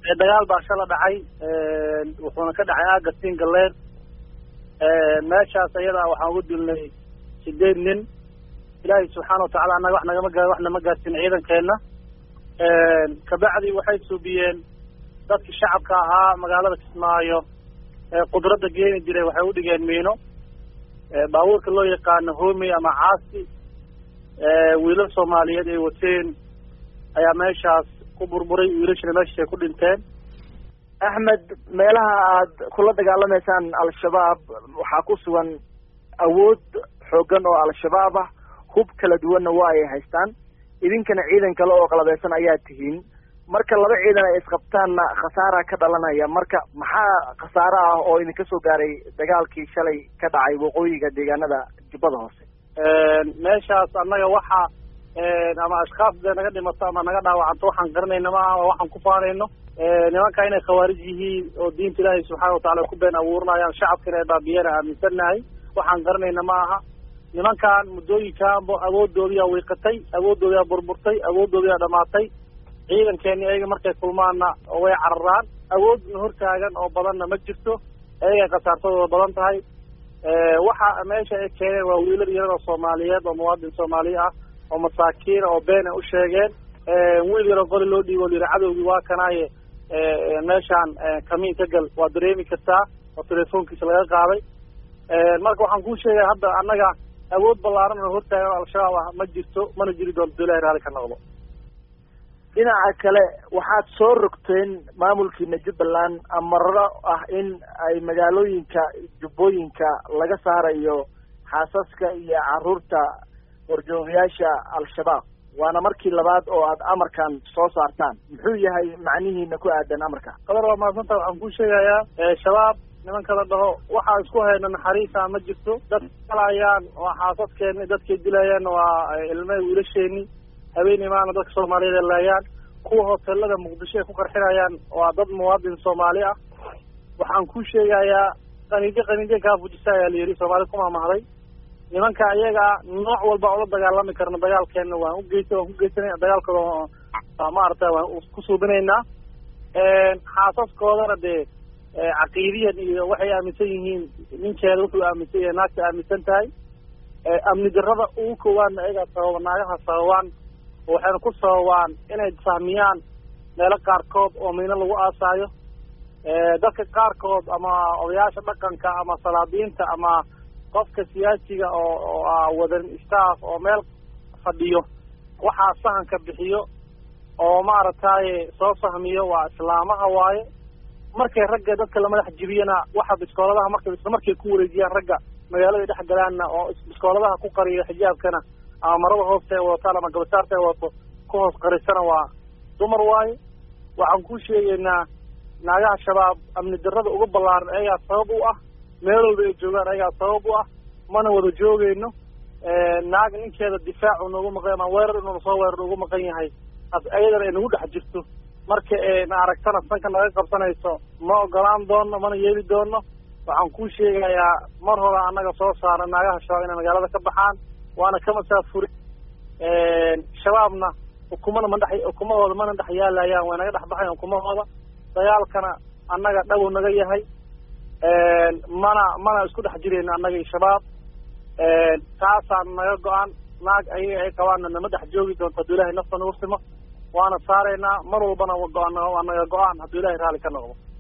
dagaal baa shala dhacay wuxuuna ka dhacay aaga siin galleed meeshaas ayadaa waxaan ugu dilnay sideed nin ilaahay subxaana watacaala annaga wax nagama gaa wax nama gaarsin ciidankeenna kabacdi waxay suubiyeen dadkii shacabka ahaa magaalada kismaayo qudradda geeni jiray waxay udhigeen miino baabuurka loo yaqaano homi ama caasi wiilal soomaaliyeed ay wateen ayaa meeshaas ku burburay wiilashana meeshaas ay ku dhinteen axmed meelaha aad kula dagaalamaysaan al-shabaab waxaa ku sugan awood xooggan oo al-shabaab ah hub kala duwanna waa ay haystaan idinkana ciidan kale oo qalabeysan ayaa tihiin marka laba ciidan ay isqabtaanna khasaara ka dhalanaya marka maxaa khasaare ah oo idinka soo gaaray dagaalkii shalay ka dhacay waqooyiga deegaanada jubbada hoose meeshaas annaga waxa ama ashkaas dee naga dhimato ama naga dhaawacanto waxaan garanayna ma aha waxaan ku faanayno nimanka inay khawaarij yihiin oo diinta ilaahay subxaana watacala ku been abuuranayaan shacabkana ay baabiyana aaminsannahay waxaan garanayna ma aha nimankan muddooyinkaanba awooddoodiyaa wiiqatay awooddoodiyaa burburtay awooddoodiyaa dhamaatay ciidankeeni ayaga markay kulmaanna way cararaan awoodna hortaagan oo badanna ma jirto ayagay khasaartadooda badan tahay waxa meesha ay keeneen waa wiilal yarada soomaaliyeed oo muwaadin soomaaliya ah oo masaakiina oo beena u sheegeen wiil yaroo qoli loo dhiibo layidhi cadowgii waa kanaaye meeshaan kamiin ka gal waa dareemi kartaa oo telefoonkiisa laga qaaday marka waxaan kuu sheegaya hadda annaga awood ballaaran oo hortaagan oo al-shabaab ah ma jirto mana jiri doonto ilahay raali ka noqdo dhinaca kale waxaad soo rogteen maamulkiina jubbaland amarro ah in ay magaalooyinka jubbooyinka laga saarayo xaasaska iyo carruurta horjoogayaasha al-shabaab waana markii labaad oo aad amarkan soo saartaan muxuu yahay macnihiina ku aadan amarka qadar waa mahadsanta waxaan kuu sheegayaa shabaab nimanka la dhaho waxaa isku hayna naxariisa ma jirto dad kalayaan waa xaasadkeeni dadkay dilayaan waa ilme wiilasheeni habeenii maana dadka soomaaliyeed ay laayaan kuwa hoteelada muqdisho ay ku qarxinayaan waa dad muwaadin soomaali ah waxaan ku sheegayaa qaniijo qaniijo kaa fujisa ayaa la yidhi soomaali ku maamahday nimanka iyaga nooc walba ola dagaalami karna dagaalkeena waan ugeysa waan ku geysanayna dagaalkooda maaragtay waan ku suubinaynaa xaasaskoodana dee caqiidiyan iyo waxay aaminsan yihiin ninkeeda wuxuu aaminsan yahay naagta aaminsan tahay amni darrada ugu koowaanna ayagaa sababa naagaha sababaan waxayna ku sababaan inay fahmiyaan meelo qaarkood oo miino lagu aasaayo dadka qaarkood ama odayaasha dhaqanka ama salaadiinta ama qofka siyaasiga oo oo wadan staff oo meel fadhiyo waxaa sahanka bixiyo oo maaragtay soo fahmiyo waa islaamaha waaye markay ragga dadka la madax jibiyana waxa biskooladaha markay isla markay ku wareejiyaan ragga magaalada dhex galaanna oo biskooladaha ku qariyo xijaabkana ama marada hoosta ay wadataan ama gabasaarta ay wadato ku hoos qarisana waa dumar waaye waxaan ku sheegaynaa naagaha shabaab amni darrada uga ballaaran ayagaa sabab u ah meel walba ay joogaan ayagaa sabab u ah mana wada joogayno naag ninkeeda difaacu noogu maqan ama weerar inuuna soo weerar ugu maqan yahay ayadana ay nagu dhex jirto marka na aragtana sanka naga qabsanayso ma ogolaan doono mana yeeli doono waxaan kuu sheegayaa mar hore annaga soo saara naagaha shabaab inay magaalada ka baxaan waana ka masaafuri shabaabna ukumana ma dhex ukumahooda mana dhex yaalayaan way naga dhex baxayan ukumahooda dagaalkana annaga dhawow naga yahay mana mana isku dhex jirayno annaga iyo shabaab taasaan naga go-an naag ayaga ay qabaanna nama dhex joogi doonto hadduu ilahay nafta nagu simo waana saaraynaa mar walbana go-aan waa naga go-aan hadduu ilahay raalli ka noqdo